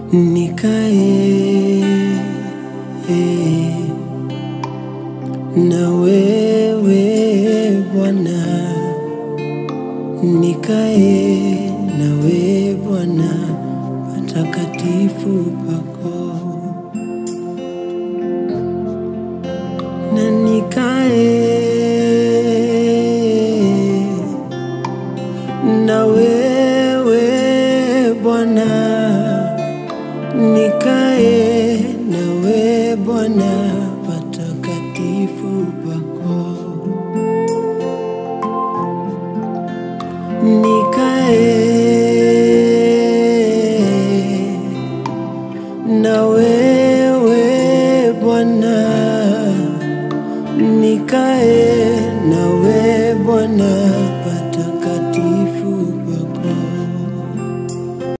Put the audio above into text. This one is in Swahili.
nikae na wewe Bwana, nikae na wewe Bwana, patakatifu pako na nikae na wewe Bwana, nikae